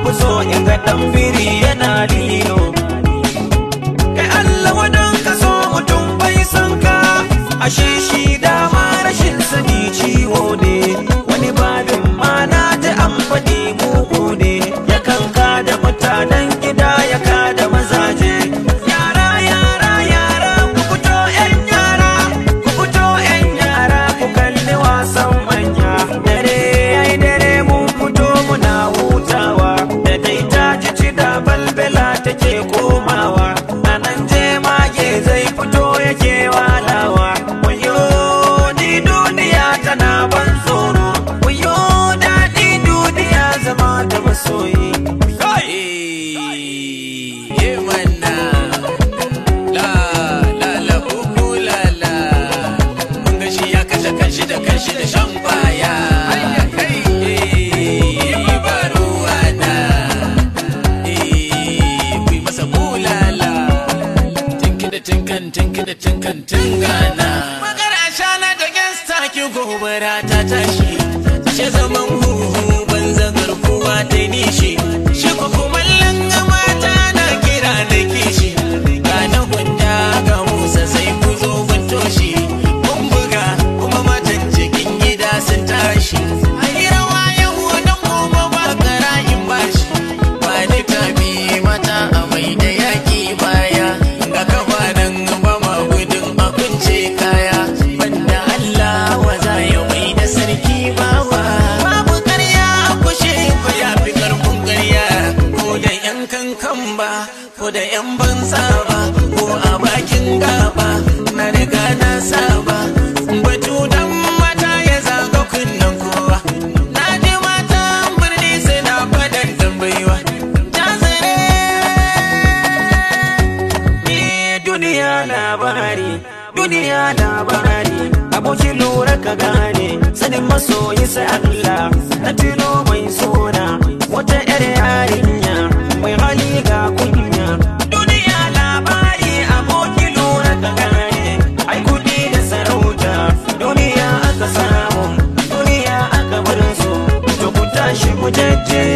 ku so in ga dan biri yana lilo kai Allah wadan ka so mutum bai san ka ashe shi dama rashin sani ciwo ne wani babin mana ta amfani mugu ne ya kanka da mutanen gida ya ka da mazaje yara yara yara ku fito yan yara ku fito yan yara ku kalli wasan manya dare yayi dare mun fito muna hutawa da dai ta ji ci da balbela take komawa a nan je mage zai fito yake walawa wayo ni duniya tana ban tsoro wayo daɗi duniya zama da masoyi Eh, manna. La, la, la, uku, la, la. Mun ga shi ya kashe kanshi da kanshi da shan kwaya. Eh, ba ruwana. Eh, ku yi masa bulala. Tinki da tinkan, tinki da tinkan, tingana. Magana shana da gangsta ki gobara ta tashi. Ashe zaman huhu banza garkuwa ta nishi. Shi ko kumallon mata na kira na kishi. Ga na gwanda ga Musa sai ku zo kun toshi. Mun buga kuma matan cikin gida sun tashi. Ayi rawa yau don gobe ba karayin bashi. Ba ni tabi mata a mai da yaƙi baya. Ga kafa nan ba ma gudun a kunce kaya. Banda Allah wa za ya mai da sarki bawa. Babu ƙarya a kushe ko ya fi ƙarfin ƙarya. Ko da yan kankan ba, ko da yan banza ba, ko a bakin gaba. Na riga na saba. Batu dan mata ya zaga kunnen kowa. Na ji matan birni suna faɗan tambayiwa. Eh, duniya labari duniya labari abokin lura ka gane sanin masoyi sai Allah na tilo mai sona wata yar yarinya mai hali ga kunya duniya labari abokin lura ka gane ai kudi da sarauta duniya aka samu duniya aka bar su to ku tashi mu jajje